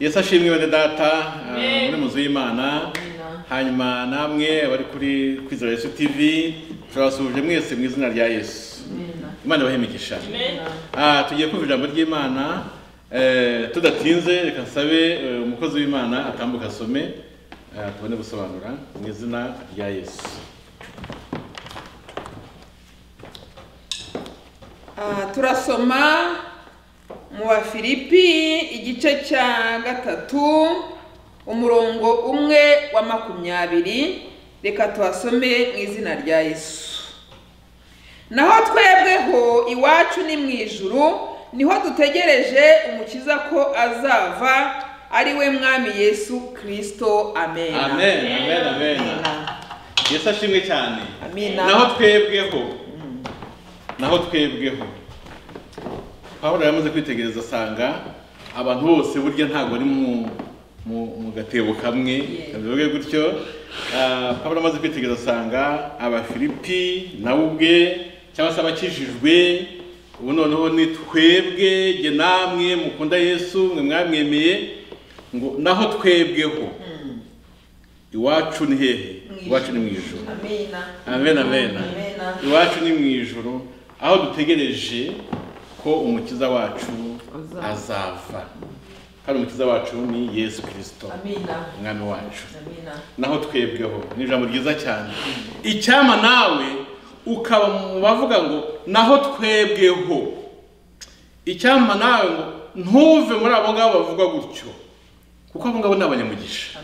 yesu ashimwe bene data ah, Amen. muri muzu y'imana hanyuma namwe abari kuri kwizera yesu tv turabasuhuje mwese mu izina rya yesu imana ibahe imigisha Ah, tugiye kumva ijambo ry'imana eh, tudatinze reka nsabe eh, umukozi w'imana atambuka asome eh, tubone gusobanura mu izina rya yesu Ah, turasoma mu bafilipi igice cya gatatu umurongo umwe wa makumyabiri reka tuhasome mu izina rya yesu naho twebweho iwacu ni mu ijuru niho dutegereje umukiza ko azava ari we mwami yesu kirisito amen amen amen amen yesu ashimwe cyane Amina. naho twebweho naho twebweho pawulo yamaze kwitegereza asanga abantu bose burya ntabwo ari mu mu- mu gatebo kamwe bivuge gutyo Ah, pawulo amaze kwitegereza asanga abafilipi nawe ubwe cyangwa se abakijijwe ubu noneho ni twebwe jye namwe mukunda yesu mwe mwamwemeye ngo naho twebweho iwacu ni hehe iwacu ni mu ijuru amen amen iwacu ni mu ijuru aho dutegereje ko umukiza wacu azava kandi umukiza wacu ni yesu kirisito umwami wacu naho twebweho ni ijambo ryiza cyane icyama nawe ukaba mu bavuga ngo naho twebweho icyama nawe ngo ntuve muri abo ngabo bavuga gutyo kuko abo ngabo ni abanyamugisha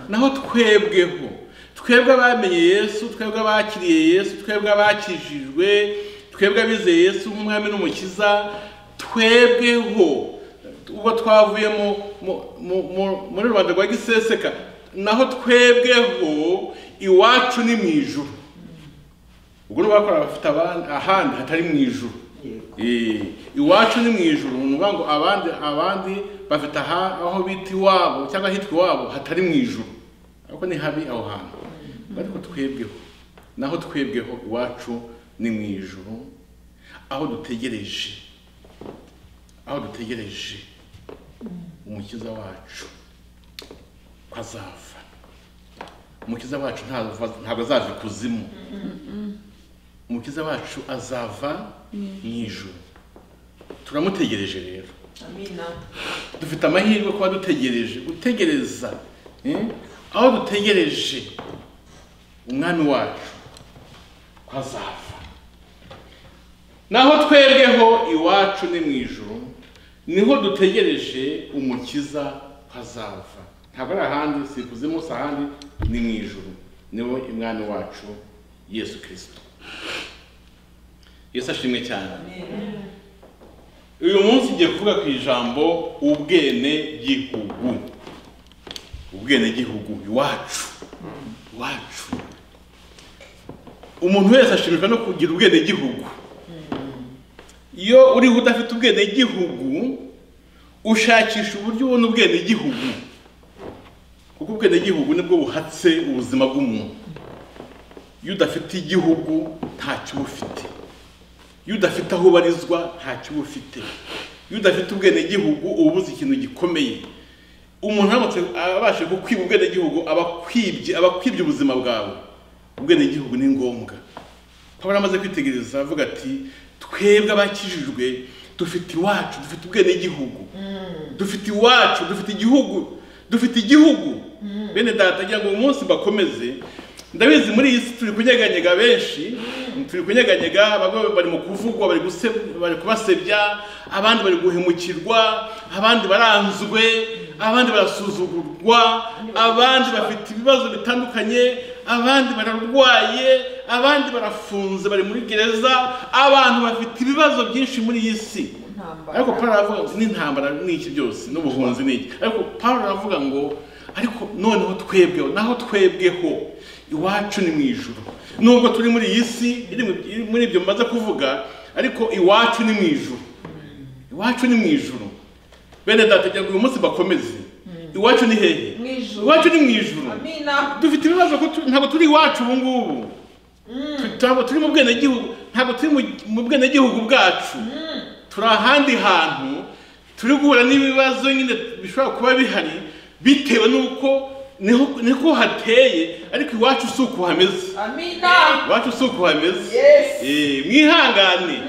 naho twebweho twebwe abamenye yesu twebwe abakiriye yesu twebwe abakijijwe twebwe abizeye yesu nk'umwami n'umukiza twebweho ubwo twavuye mu- mu- mu- mu- muri rubanda rwa giseseka naho twebweho iwacu ni mu ijuru ubwo ni bakora abafite abandi- ahandi hatari mu ijuru Eh, iwacu ni mu ijuru ni ukuvuga ngo abandi abandi bafite aha- aho bita iwabo cyangwa ahitwa iwabo hatari mu ijuru ariko ni habi aho hantu ariko twebweho naho twebweho iwacu ni mu ijuru aho dutegereje aho dutegereje umukiza wacu ko azava umukiza wacu ntazava- ntabwo azava ikuzimu umukiza wacu azava mu ijuru turamutegereje rero dufite amahirwe kuba dutegereje gutegereza eh, aho dutegereje umwami wacu ko azava naho twebweho iwacu ni mu ijuru niho dutegereje umukiza ko azava ntabwo ari ahandi si ikuzimu si ahandi ni mu ijuru niwe umwami wacu yesu kirisito yesu ashimwe cyane uyu munsi ngiye kuvuga ku ijambo ubwene gihugu ubwene gihugu iwacu iwacu umuntu wese ashimishwa no kugira ubwene gihugu iyo uriho udafite ubwene gihugu ushakisha uburyo ubona ubwene gihugu kuko ubwene gihugu nibwo buhatse ubuzima bw'umuntu iyo udafite igihugu ntacyo uba ufite iyo udafite aho ubarizwa ntacyo uba ufite iyo udafite ubwenegihugu uba ubuze ikintu gikomeye umuntu aramutse abashe kukwiba ubwenegihugu aba akwibye aba akwibye ubuzima bwawe ubwenegihugu ni ngombwa pawulo amaze kwitegereza avuga ati twebwe abakijijwe dufite iwacu dufite ubwenegihugu dufite iwacu dufite igihugu dufite igihugu bene data agira ngo uyu munsi mbakomeze ndabizi muri iyi si turi kunyeganyega benshi turi kunyeganyega bamwe bari mu kuvugwa bari guse- bari kubasebya abandi bari guhemukirwa abandi baranzwe abandi barasuzugurwa abandi bafite ibibazo bitandukanye abandi bararwaye abandi barafunze bari muri gereza abantu bafite ibibazo byinshi muri iyi si ariko Pawulo aravuga ngo n'intambara ni iki byose n'ubuhunzi ni iki ariko Pawulo aravuga ngo ariko noneho twebweho naho twebweho iwacu ni mu ijuru nubwo turi muri iyi si iri mu- iri muri ibyo mbaza kuvuga ariko iwacu ni mu ijuru iwacu ni mu ijuru bene data kugira ngo uyu munsi bakomeze iwacu ni hehe Mu ijuru. iwacu ni mu ijuru amina dufite ibibazo ko tu- ntabwo turi iwacu ubu ngubu Tu- ntabwo turi mu bwenegihugu ntabwo turi mu- mu bwenegihugu bwacu turi ahandi hantu turi guhura n'ibibazo nyine bishobora kuba bihari bitewe n'uko niho- niko hateye ariko iwacu si uko hameze amina iwacu si uko hameze Yes. Eh, mwihangane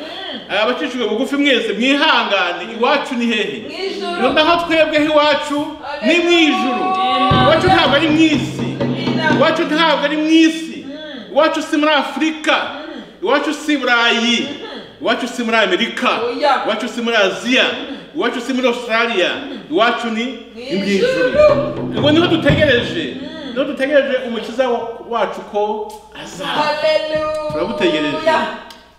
abacishijwe bugufi mwese mwihangane iwacu ni hehe Mu ijuru. nubwo aho twebweho iwacu ni mu ijuru Amen. iwacu ntabwo ari mu isi amina iwacu ntabwo ari mu isi iwacu si muri afurika iwacu si burayi iwacu si muri amerika Oya. iwacu si muri aziya iwacu si muri australia iwacu ni Mu mu ijuru ubwo niho dutegereje niho dutegereje umukiza wa- wacu ko azaza haleluya turagutegereje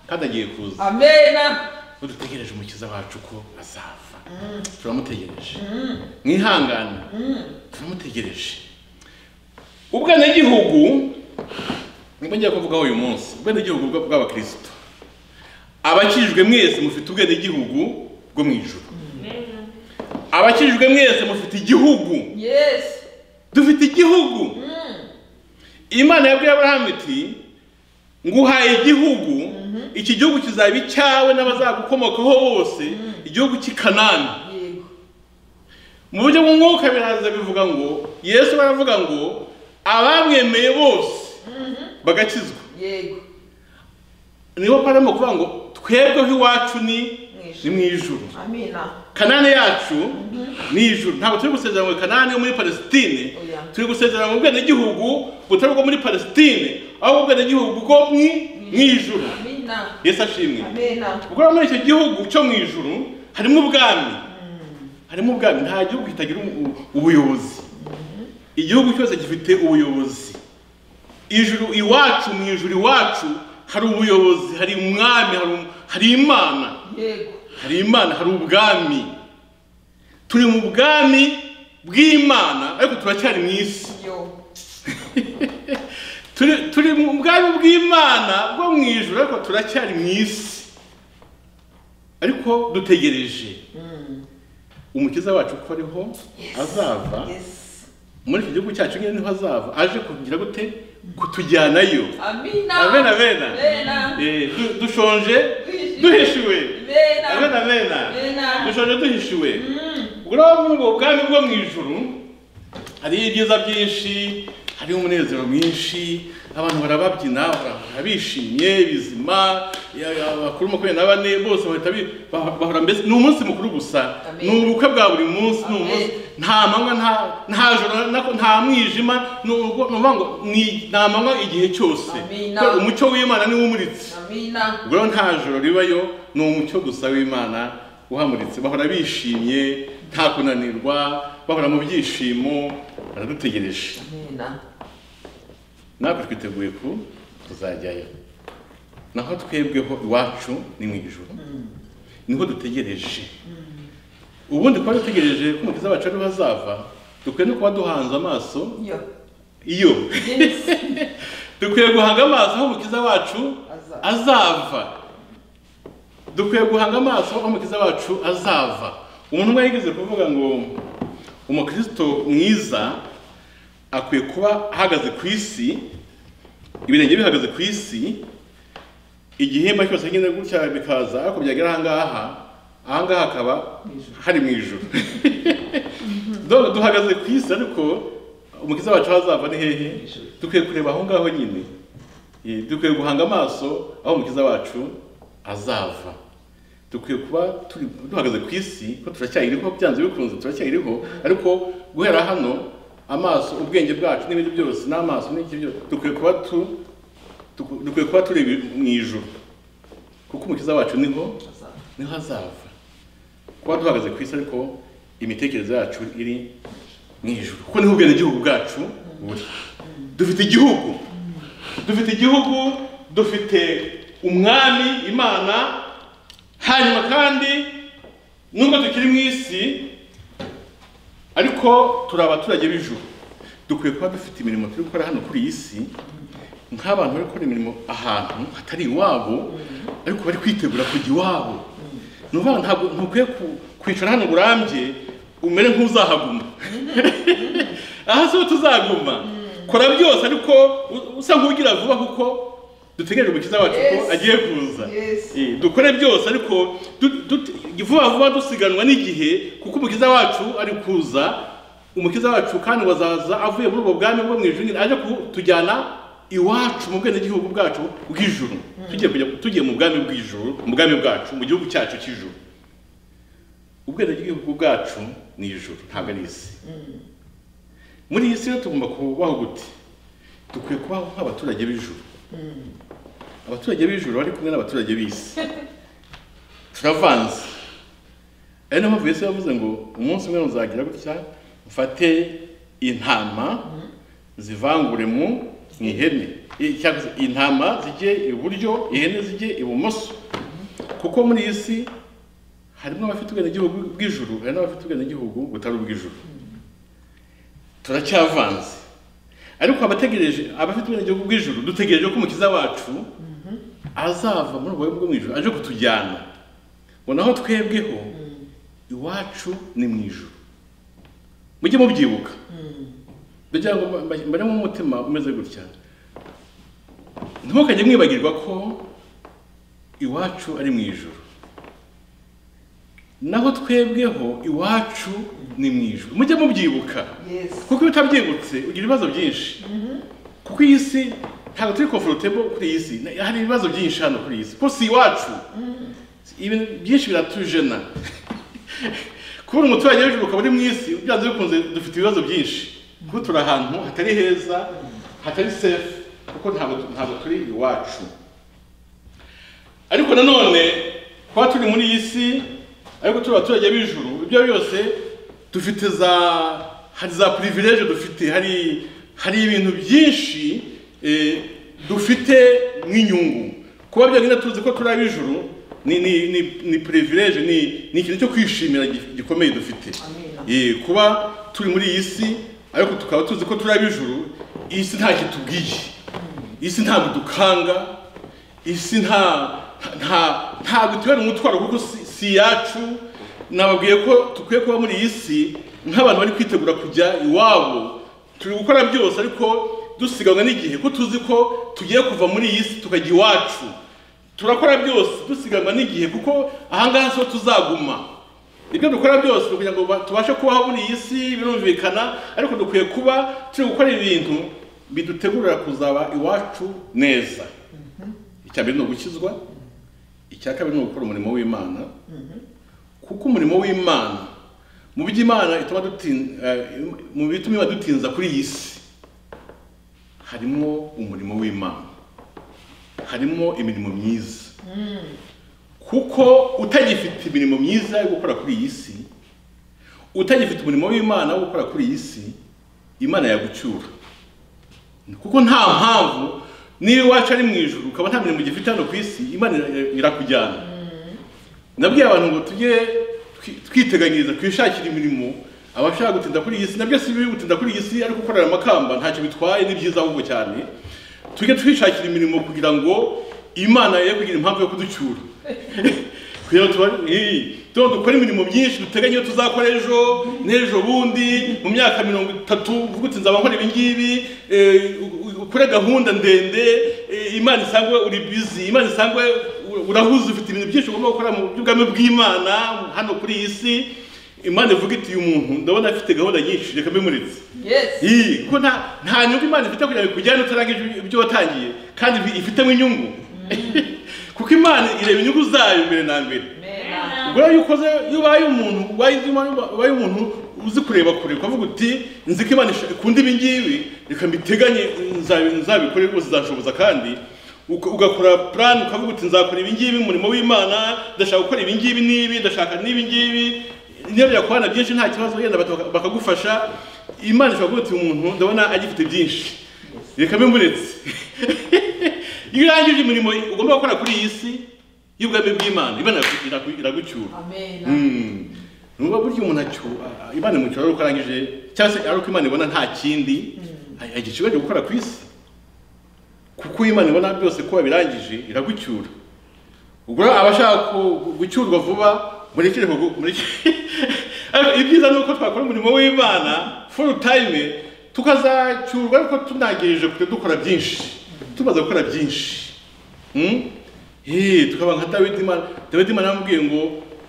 kandi agiye kuza amena dutegereje umukiza wacu ko azava turamutegereje mwihangane turamutegereje ubwenegihugu nibwo ngiye kuvugaho uyu munsi ubwenegihugu bwa- bw'abakristo abakijijwe mwese mufite ubwenegihugu bwo mu ijuru abakijijwe mwese mufite igihugu yes dufite igihugu imana yabwiye aburahamu iti nguhaye igihugu iki gihugu kizaba icyawe n'abazagukomokaho bose igihugu cy'i kanani yego mu buryo bw'umwuka biraza bivuga ngo yesu baravuga ngo abamwemeye bose bagakizwa yego nibo paramo kuvuga ngo twebweho iwacu ni Mu ni ijuru. mu ijuru amina kanani yacu ni ijuru ntabwo turi gusezerana muri kanani yo muri palesitine Oya. turi gusezerana mu bwenegihugu butari ubwo muri palesitine ahubwo ubwenegihugu bwo mwi- mu ijuru amina yesu ashimwe amena ubwo rero muri icyo gihugu cyo mu ijuru harimo ubwami harimo ubwami nta gihugu kitagira ubu- ubuyobozi igihugu cyose gifite ubuyobozi ijuru iwacu mu ijuru iwacu hari ubuyobozi hari umwami hari um- hari imana yego hari imana hari ubwami turi mu bwami bw'imana ariko turacyari mu isi yo turi, turi mu bwami bw'imana bwo mu ijuru ariko turacyari mu isi ariko dutegereje umukiza wacu ko ariho azava yes muri iki gihugu cyacu nyine niho azava aje kugira gute kutujyanayo amina abena bena amena Eh, du- dushonje Duhishiwe. duhishiwe amena abena bena amena dushonje duhishiwe ubwo muri ubwo bwami bwo mu ijuru hariho ibyiza byinshi hariho umunezero mwinshi abantu barababyina barahora bishimye bizima ya- ya- abakuru makumyabiri na bane bose bahita bi- bah- bahora mbese ni umunsi mukuru gusa Amen. ni ubukwe bwa buri munsi ni Amen. umunsi nta manywa nta nta joro na- nta mwijima ni ubwo- ni ukuvuga ngo ni- nta manywa igihe cyose Amen. Kuko umucyo w'imana niwo umuritse amina ubwo rero nta joro ribayo ni umucyo gusa w'imana uhamuritse bahora bishimye nta kunanirwa bahora mu byishimo baradutegereje amena natwe twiteguye ku tuzajyayo naho twebweho iwacu ni mu ijoro niho dutegereje ubundi kuba dutegereje ko umukiza wacu ariho azava dukwiye no kuba duhanze amaso yo iyo yes dukwiye guhanga amaso aho umukiza wacu Azava. azava dukwiye guhanga amaso aho umukiza wacu azava umuntu umwe yigeze kuvuga ngo umukristo mwiza akwiye kuba ahagaze ku isi ibirenge bihagaze ku isi igihimba cyose nyine gutya bikaza ariko byagera ahangaha ahangaha hakaba hari mu ijuru dore duhagaze ku isi ariko umukiza wacu hazava ni hehe dukwiye kureba aho ngaho nyine Eh, dukwiye guhanga amaso aho umukiza wacu azava dukwiye kuba turi duhagaze ku isi ko turacyayiriho byanze bikunze turacyayiriho ariko guhera hano amaso ubwenge bwacu n'ibindi byose n'amaso n'iki byose dukwiye kuba tu duku- dukwiye kuba turi mu ijuru kuko umukiza wacu niho niho azava kuba duhagaze ku isi ariko imitekerereze yacu iri mu ijuru kuko niho ubwenegihugu bwacu buri dufite igihugu dufite igihugu dufite umwami imana hanyuma kandi nubwo tukiri mu isi ariko turi abaturage b'ijuru dukwiye kuba dufite imirimo turi gukora hano kuri iyi si nk'abantu bari gukora imirimo ahantu hatari iwabo ariko bari kwitegura kujya iwabo ni ukuvuga ngo ntabwo ntukwiye ku- kwicara hano burambye umere nk'uzahaguma aha siho tuzaguma kora byose ariko u- usa nk'ugira vuba kuko dutegereje umukiza wacu ko Yes. agiye kuza Yes. Eh, dukore byose ariko du- du- vuba vuba dusiganwa n'igihe kuko umukiza wacu ari kuza umukiza wacu kandi wazaza avuye muri ubwo bwami bwo mu ijuru nyine aje kutujyana iwacu mu bwenegihugu bwacu bw'ijuru tugiye kujya tugiye mu bwami bw'ijuru mu bwami bwacu mu gihugu cyacu cy'ijuru ubwenegihugu bwacu ni ijuru ntabwo ari isi muri iyi si rero tugomba kubaho gute dukwiye kubaho nk'abaturage b'ijuru abaturage b'ijuru bari kumwe n'abaturage b'isi turavanze ari nayo mpamvu yesu yavuze ngo umunsi umwe muzagira gutya mfate intama zivangure mu mu ihene I- cyangwa se intama zijye iburyo ihene zijye ibumoso kuko muri iyi si harimo abafite ubwenegihugu bw'ijuru hari n'abafite ubwenegihugu butari ubw'ijuru turacyavanze ariko abategereje abafite ubwenegihugu bw'ijuru dutegereje ko umukiza wacu azava muri ubwo bwo mu ijuru aje kutujyana ngo naho twebweho iwacu ni mu ijuru mujye mubyibuka ndagira ngo mba- mba- mbaremo umutima umeze gutya ntimukajye mwibagirwa ko iwacu ari mu ijuru naho twebweho iwacu ni mu ijuru mujye mubyibuka Yes. kuko iyo utabyibutse ugira ibibazo byinshi kuko iyi si ntabwo turi comfortable kuri iyi si Na- hari ibibazo byinshi hano kuri iyi si kuko si iwacu ibintu byinshi biratujena kubura umuturage w'ijuru ukaba uri mu isi byanze bikunze dufite ibibazo byinshi kuko turi ahantu hatari heza hatari safe kuko ntabwo ntabwo turi iwacu ariko nanone kuba turi muri iyi si ariko turi abaturage b'ijuru ibyo byose dufite za hari za privilege dufite hari hari ibintu byinshi eh, dufite nk'inyungu kuba byonyine tuzi ko turi ab'ijuru ni ni ni ni privilege ni ni ikintu cyo kwishimira gi- gikomeye dufite Amina. Eh, kuba turi muri iyi si ariko tukaba tuzi ko turi ab'ijuru iyi si ntacyo itubwiye iyi si ntabwo idukanga isi nta nta nta gutera umutwaro kuko si- si iyacu nababwiye ko dukwiye kuba muri iyi si nk'abantu bari kwitegura kujya iwabo turi gukora byose ariko dusiganwa n'igihe ko tuzi ko tugiye kuva muri iyi si tukajya iwacu turakora byose dusiganwa n'igihe kuko ahangaha siho tuzaguma ibyo dukora byose ni kugira ngo ba- tubashe kubaho muri iyi si birumvikana ariko dukwiye kuba turi gukora ibintu bidutegurira kuzaba iwacu neza icya mbere ni ugukizwa icya kabiri ni ugukora umurimo w'imana kuko umurimo w'imana mu byo imana ituma dutin- eh, mu bituma iba dutinza kuri iyi si harimo umurimo w'imana harimo imirimo myiza kuko utagifite imirimo myiza yo gukora kuri iyi si utagifite umurimo w'imana wo gukora kuri iyi si imana yagucyura kuko nta mpamvu niba iwacu ari mu ijoro ukaba nta mirimo ugifite hano ku isi imana ira- irakujyana nabwiye abantu ngo tujye twi- twiteganyiriza twishakire imirimo abashaka gutinda kuri iyi si nabyo si bibi gutinda kuri iyi si ariko gukorera amakamba ntacyo bitwaye ni byiza ahubwo cyane tujye twishakira imirimo kugira ngo imana ye kugira impamvu yo kuducyura kugira ngo tuba- eh, tuba dukora imirimo myinshi duteganya iyo tuzakora ejo n'ejo bundi mu myaka mirongo itatu uvuga uti nzaba nkora ibi ngibi eh, u- u- ukore gahunda ndende eh, imana isangwe uri bizi imana isangwe u- urahuze ufite ibintu byinshi ugomba gukora mu by'ubwami bw'imana hano kuri iyi si imana ivuga iti uyu muntu ndabona afite gahunda nyinshi reka mbimuritse Yes. iyi kuko nta nta nyungu imana ifite kugira ngo ikujyane utarangije ibyo- ibyo watangiye kandi ifi- ifitemo inyungu kuko imana ireba inyungu zayo mbere na mbere Amen. ubwo rero iyo ukoze iyo ubaye umuntu ubaye undi muntu- ubaye umuntu uzi kureba kure ukavuga uti nzi ko imana isha- ikunda ibi ngibi reka mbiteganye nzabi- nzabikore rwose nzashoboza kandi uka- ugakora plan ukavuga uti nzakora ibi ngibi umurimo w'imana ndashaka gukora ibi ngibi n'ibi ndashaka n'ibi ngibi niyo byakubana byinshi nta kibazo yenda baka- bakagufasha imana ishobora kuvuga uti umuntu ndabona agifite byinshi reka mbimuretse iyo urangije imirimo ugomba gukora kuri iyi si y'ubwami bw'imana imana iragu- iragucyura Amen. Mm. nuba burya umuntu acyo a- imana imucyura ari uko arangije cyangwa se ari uko imana ibona nta kindi agiciwe cyo gukora ku isi kuko iyo imana ibona byose ko wabirangije iragucyura ubwo rero abashaka ku- gucyurwa vuba murekere ku- mureke- Ariko ibyiza ni uko twakora umurimo w'imana full time tukazacyurwa ariko tunagirije kure dukora byinshi tumaze gukora byinshi Mm? Eh, tukaba nka Dawidi Imana Dawidi Imana yamubwiye ngo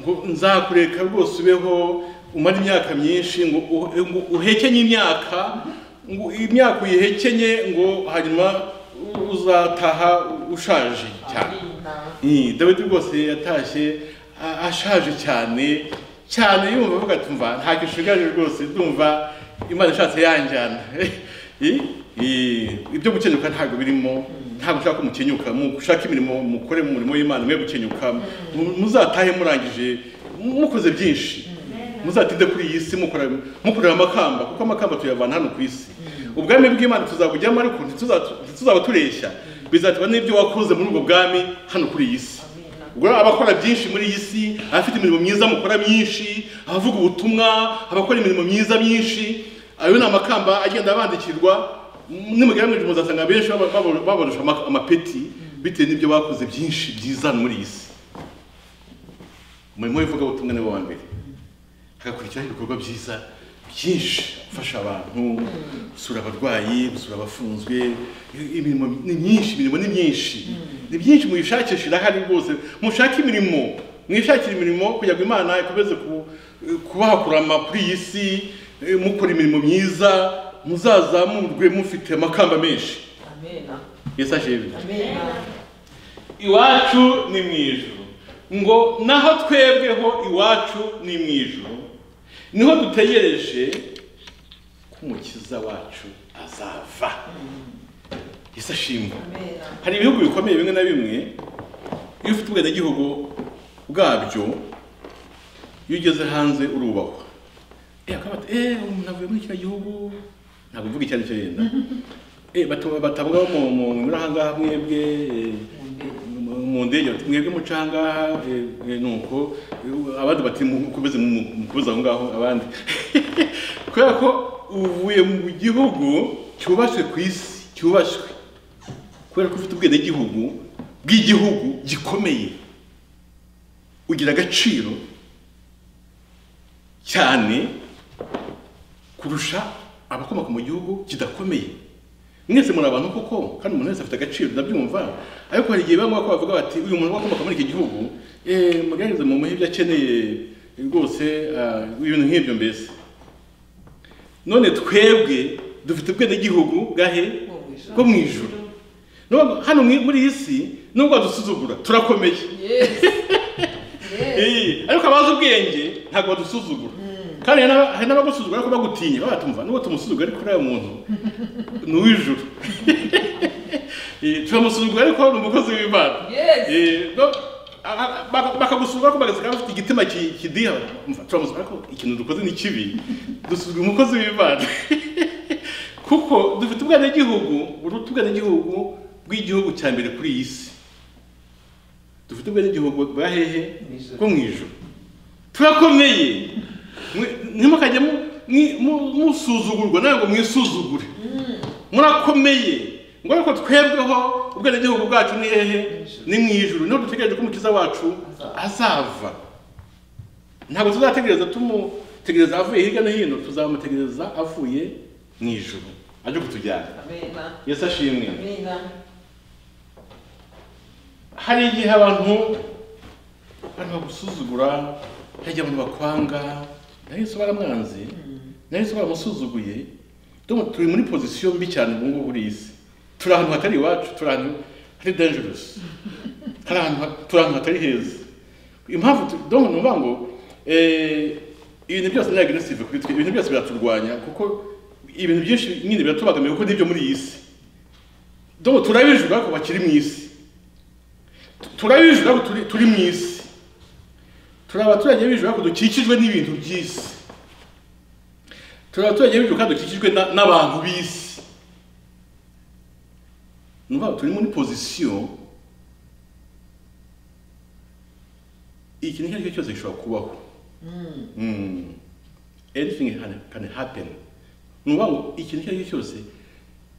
ngo nzakureka rwose ubeho umara imyaka myinshi ngo u- ngo uhekenye imyaka ngo imyaka uyihekenye ngo hanyuma u- uzataha ushaje cyane Mm, dawidi rwose yatashye a- ashaje cyane cyane yumva avuga ati mva ntacyo nshigaje rwose ndumva imana ishatse yanjyana Eh, eh, ibyo gukenyuka ntabwo birimo ntabwo ushaka ko mukenyuka mu- ushake imirimo mukore mu murimo w'imana mwe gukenyuka mu- muzatahe murangije mukoze byinshi muzatinde kuri iyi si mukora- mukorera amakamba kuko amakamba tuyavana hano ku isi ubwami bw'imana tuzabujyamo ariko ntituza- ntituzaba tureshya bizaterwa n'ibyo wakoze muri ubwo bwami hano kuri iyi si ubwo rero abakora byinshi muri iyi si abafite imirimo myiza mukora myinshi abavuga ubutumwa abakora imirimo myiza myinshi ayo ni amakamba agenda abandikirwa nimugerageje muzasanga benshi baba- baba- babarusha ama- amapeti bitewe n'ibyo bakoze byinshi byiza hano muri iyi si umurimo w'ivugabutumwa niwo wa mbere hagakurikiraho ibikorwa byiza byinshi gufasha abantu gusura abarwayi gusura abafunzwe imirimo ni myinshi imirimo ni myinshi ni byinshi muyishakisha irahari rwose mushake imirimo mwishakire imirimo kugira ngo imana ikomeze ku- kubahakurama kuri iyi si eh, mukora imirimo myiza muzazamurwe mufite amakamba menshi Amena. yesu ajeje Amena. iwacu ni mu ijuru ngo naho twebweho iwacu ni mu ijuru niho dutegereje ko umukiza wacu azava yesu ashimwe Amena. hari ibihugu bikomeye bimwe na bimwe iyo ufite ubwenegihugu bwabyo iyo ugeze hanze urubahwa eh akaba ati eh umuntu avuye muri kiriya gihugu ntabwo mvuga icyo ari cyo yenda eh batu- batavuga mu mu muri ahangaha mwebwe eh, mu- mu ndege bati mwebwe mucanga nuko eh, abandi bati mukomeze mu- mukomeze aho ngaho abandi kubera ko uvuye mu gihugu cyubashywe ku isi cyubashywe kubera ko ufite ubwenegihugu bw'igihugu gikomeye ugira agaciro cyane kurusha abakomoka mu gihugu kidakomeye mwese muri abantu koko kandi umuntu wese afite agaciro ndabyumva ariko hari igihe bamwe bako bavuga bati uyu muntu wakomoka muri iki gihugu eh, mugerageze mu muhe ibyo akeneye rwose ah, ibintu nk'ibyo mbese none twebwe dufite ubwenegihugu bwahe bwo mu ijuru Nubwo hano mwi- muri iyi si nubwo badusuzugura turakomeye Yes. Yes. Eh, ariko abazi ubwenge ntabwo badusuzugura kandi hari n'aba- hari n'abagusuzugura ariko bagutinya baba batumva nubwo tumusuzugura ariko uriya muntu ni uw'ijuru Eh, turamusuzugura ariko ni umukozi w'imana Yes. Eh, no, a- a- baka- bakagusuzugura ariko bagasanga bafite igitima ki- kidiha Umva, turamusuzugura ariko ikintu dukoze ni kibi dusuzugura umukozi w'imana kuko dufite ubwenegihugu buruta ubwenegihugu bw'igihugu cya mbere kuri iyi si dufite ubwenegihugu bwa hehe Mw'ijuru. bwo mu ijuru turakomeye Mwe- ntimukajye mu- mwi- mu- musuzugurwa nawe ngo mwisuzugure murakomeye ngo ariko twebweho ubwenegihugu bwacu ni hehe ni mu ijuru niho dutegereje ko umukiza wacu azava ntabwo tuzategereza tumutegereza avuye hirya no hino tuzamutegereza avuye mu ijuru ajye kutujyana Amena. yesu ashimwe Amena. hari igihe abantu abantu bagusuzugura hari igihe abantu bakwanga na yesu baramwanze na yesu baramusuzuguye ndumva turi muri pozisiyo mbi cyane ubu ngubu uri isi turi ahantu hatari iwacu turi ahantu hari dangerous hari ahantu ha- turi ahantu hatari heza impamvu tu- donc ni ukuvuga ngo eh, ibintu byose ni agressive kuri twe ibintu byose biraturwanya kuko ibintu byinshi nyine biratubangamiye kuko nibyo muri iyi si donc turabijura ariko bakiri mu isi turabijura ko turi turi mu isi turi abaturage bijura ko dukikijwe n'ibintu by'isi turi abaturage bijura ko dukikijwe na- n'abantu b'isi ni ukuvuga ngo turi muri pozisiyo ikintu icyo ari cyo cyose gishobora kubaho Mm. anything can- can happen ni ukuvuga ngo ikintu icyo ari cyo cyose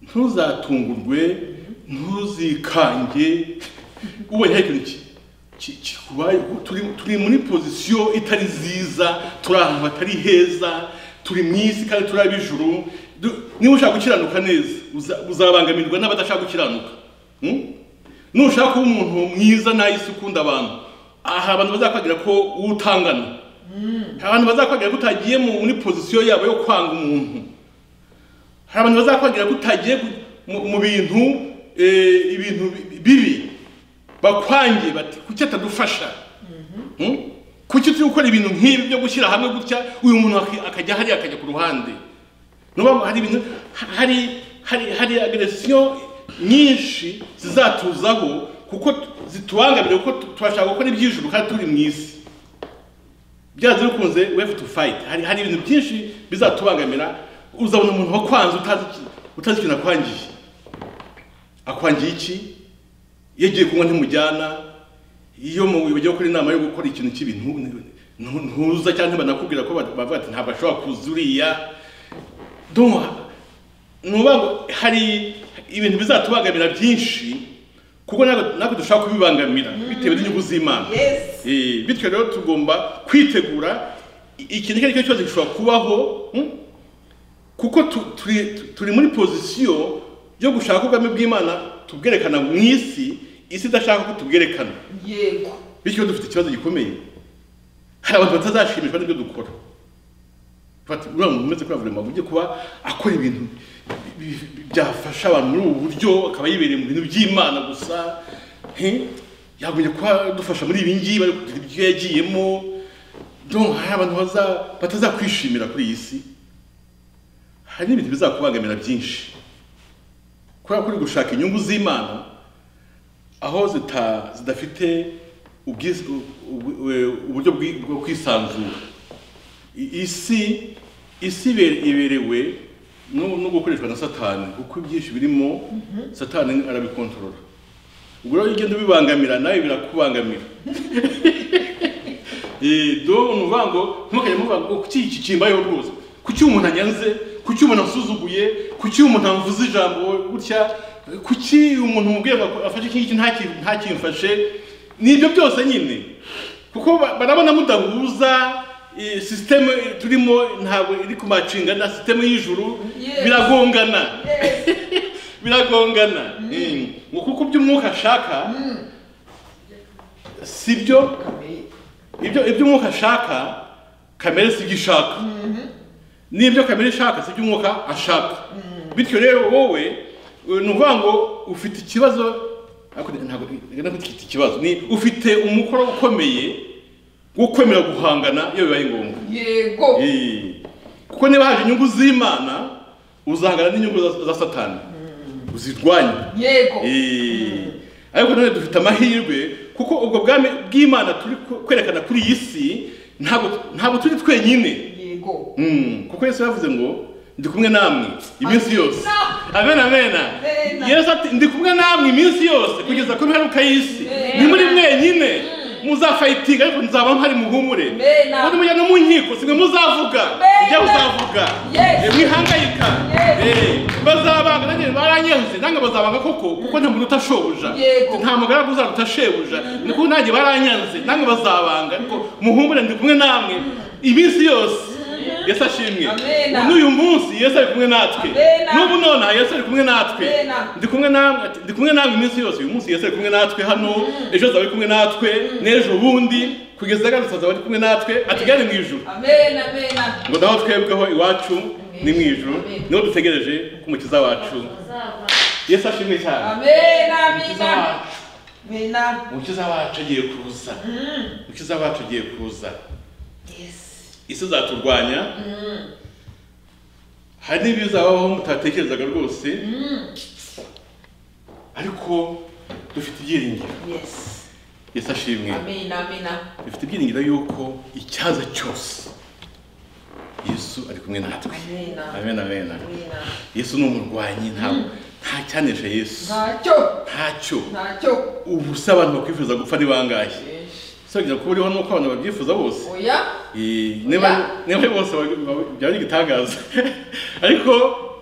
ntuzatungurwe ntuzikange ubonye hari ikintu ki- ki- kikubaye turi turi muri pozisiyo itari nziza turi ahantu hatari heza turi mu isi kandi turi ab'ijuru Du- niba ushaka gukiranuka neza uza- uzabangamirwa n'abadashaka gukiranuka Hmm? nushaka kuba umuntu mwiza nta isi ukunda abantu aha abantu bazakwagira ko utangana hari abantu bazakwagira ko utagiye mu- muri pozisiyo yabo yo kwanga umuntu hari abantu bazakwagira ko utagiye ku- mu- mu bintu eh, ibintu bi- bibi bakwangiye bati kuki atadufasha Hmm? kuki turi gukora ibintu nk'ibi byo gushyira hamwe gutya uyu muntu aki- akajya hariya akajya ku ruhande nuba ngo hari ibintu hari hari hari agresiyo nyinshi zizatuzaho kuko zitubangamira kuko tu- turashaka gukora iby'ijuru kandi turi mu isi byanze bikunze we have to fight hari hari ibintu byinshi bizatubangamira uzabona umuntu wakwanze utazi iki- utazi ikintu akwangiye akwangiye iki iyo agiye kunywa ntimujyana iyo mu bagiye gukora inama yo gukora ikintu kibi ntu- ntu- ntu- ntuza cyangwa banakubwira ko ba- bavuga ati ntabwo ashobora kuza uriya donc nuba ngo hari ibintu bizatubangamira byinshi kuko natwe natwe dushobora kubibangamira bitewe n'inyungu z'imana Yes. Eh, bityo rero tugomba kwitegura i- ikintu icyo ari cyo cyose gishobora kubaho mm, kuko tu- turi tu- turi muri pozisiyo yo gushaka ubwami bw'imana tubwerekana mu isi isi idashaka ko tubwerekana yego bityo dufite ikibazo gikomeye hari abantu batazashimishwa n'ibyo dukora fata uriya muntu umeze kuri avurema ujye kuba akora ibintu bi- bi- bi- byafasha abantu muri ubu buryo akaba yibereye mu bintu by'imana gusa he? yagombye kuba dufasha muri ibi ngibi ariko kugira ibyo yagiyemo donc hari abantu baza- batazakwishimira kuri iyi si hari n'ibintu bizakubangamira byinshi kubera ko uri gushaka inyungu z'imana aho zita zidafite ubwiz- u- u- u- uburyo bwi- bwo kwisanzura I- isi isi ibe- iberewe no no gukoreshwa na satani kuko ibyinshi birimo satani arabikontorora ubwo rero iyo ugenda ubibangamira nawe birakubangamira Eh, do ni ukuvuga ngo ntimukajya muvuga ngo kuki iki kimbayeho rwose kuki umuntu anyanze kuki umuntu ansuzuguye kuki umuntu amvuze ijambo gutya kuki umuntu umubwiye ngo afashe iki ngiki ntaki- ntakimfashe ni ibyo byose nyine kuko ba- barabona mudahuza eh, sisiteme turimo ntabwo iri kumacinga na sisiteme y'ijuru Yes. biragongana yes biragongana Eh, ngo kuko iby'umwuka ashaka si byo kamere ibyo ibyo umwuka ashaka kamere si ibyo ishaka n'ibyo kamere ishaka si ibyo umwuka ashaka bityo rero wowe eh, ni ukuvuga ngo ufite ikibazo ariko ntabwo reka ntabwo ufite ikibazo ni ufite umukoro ukomeye wo kwemera guhangana iyo bibaye ngombwa yego Eh, kuko niba haje inyungu z'imana uzahangana n'inyungu za- za satani uzirwanye yego Eh, ariko none dufite amahirwe kuko ubwo bwami bw'imana turi ku- kwerekana kuri iyi si ntabwo ntabwo turi twenyine yego Mm, kuko yesu yavuze ngo ndi kumwe namwe iminsi yose amen amen Amen. yesu ati ndi kumwe namwe iminsi yose kugeza ku mperuka y'isi Amen. ni muri mwenyine muzafayitinga ariko nzaba mpari muhumure Amen. muri mujya no mu nkiko simwe muzavuga Amen. ibyo muzavuga Yes. Eh, mwihangayika Yes. Eh, bazabanga nanjye baranyanze nange bazabanga koko kuko nta muntu utashobuja Yego. nta mugaragu uzaruta shebuja ni kuko nanjye baranyanze nange bazabanga ariko muhumure ndi kumwe namwe iminsi yose yesu ashimwe Amen. n'uyu munsi yesu ari kumwe natwe Amen. n'ubu nonaha yesu ari kumwe natwe Amen. ndi kumwe namwe ati, ndi kumwe namwe iminsi yose uyu munsi yesu ari kumwe natwe hano ejo azaba ari kumwe natwe n'ejo bundi kugeza agarutse azaba ari kumwe natwe atugane mu ijuru amena amena ngo naho twebweho iwacu ni mu ijuru Amen. niho dutegereje ko umukiza wacu yesu ashimwe cyane amena umukiza amena wacu amena umukiza wacu agiye kuza umukiza wacu agiye kuza yes isi izaturwanya hari n'ibizabaho mutatekerezaga rwose ariko dufite ibyiringiro yes yesu ashimwe amena amena dufite ibyiringiro yuko icyaza cyose yesu ari kumwe natwe amena amen amen amena yesu ni umurwanyi ntabwo nta cyanesha yesu ntacyo ntacyo ntacyo ubu se abantu bakwifuza gupfa ni bangahe usibye kuba uriho nuko abantu babyifuza bose oya Eh, niba niba bose baba- baba- byaba ari igitangaza ariko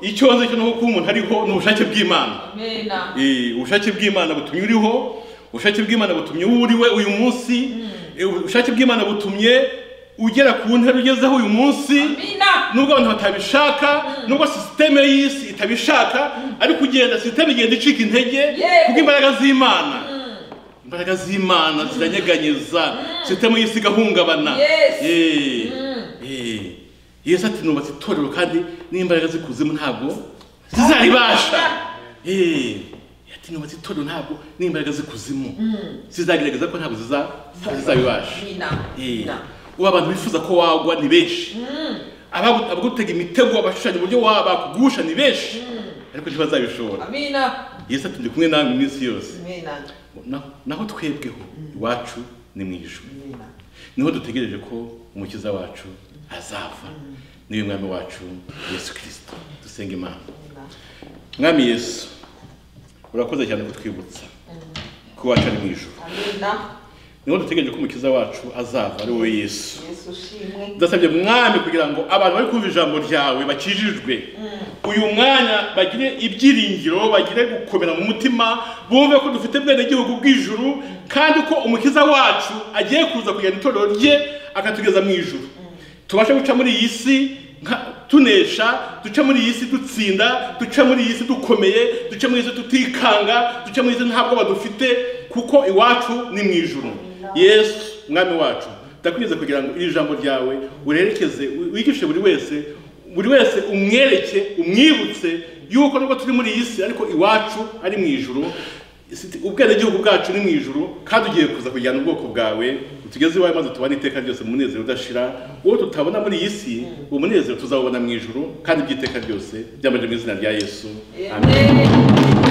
ikibazo cyo nuko umuntu ariho ni ubushake bw'imana amena Eh, ubushake bw'imana butumye uriho ubushake bw'imana butumye uwo uriwe uyu munsi Eh, ubushake bw'imana butumye ugera ku ntera ugezeho uyu munsi amena nubwo abantu batabishaka nubwo sisiteme y'isi itabishaka ariko ugenda sisiteme igenda icika intege Yego. kubw'imbaraga z'imana imbaraga z'imana ziranyeganyeza sisitemu y'isi igahungabana Yes. Eh, Mm. eh. yesu ati nubatse itorero kandi n'imbaraga z'ikuzimu ntabwo zizaribasha Eh, ati nubatse itorero ntabwo n'imbaraga z'ikuzimu zizagerageza ko ntabwo ziza- zizabibasha Mina. Eh, Mina. ubu abantu bifuza ko wagwa ni benshi Abagu- abagutega imitego abashushanya uburyo waba bakugusha ni benshi ariko ntibazabishobora Amina. yesu ati ndi kumwe nawe iminsi yose Mina. Na- naho twebweho iwacu ni mu ijuru Mina. niho dutegereje ko umukiza wacu azava niwe mwami wacu yesu kirisito dusenga imana Mina. mwami yesu urakoze cyane kutwibutsa ko iwacu ari mu ijuru Amina. niho dutegereje ko umukiza wacu azava ari wowe yesu Yesu ushimwe. ndasabye mwami kugira ngo abantu bari kumva ijambo ryawe bakijijwe uyu mwanya bagire ibyiringiro bagire gukomera mu mutima bumve ko dufite bwene gihugu bw'ijuru kandi ko umukiza wacu agiye kuza kugenda itorero rye akatugeza mu ijuru tubashe guca muri iyi si nka- tunesha duce muri iyi si dutsinda duce muri iyi si dukomeye duce muri iyi si tutikanga duce muri iyi si nta bwoba dufite kuko iwacu ni mu ijuru yesu mwami wacu ndakwiriza kugira ngo iri jambo ryawe urerekeze wigishe buri wese buri wese umwereke umwibutse yuko nubwo turi muri iyi si ariko iwacu ari mu ijuru Isi- ubwenegihugu bwacu ni mu ijuru kandi ugiye kuza kujyana ubwoko bwawe utugeze iwawe maze tubane iteka ryose mu munezero udashira uwo tutabona muri iyi si uwo munezero tuzawubona mu ijuru kandi by'iteka ryose byambaje mu izina rya yesu amen Amen.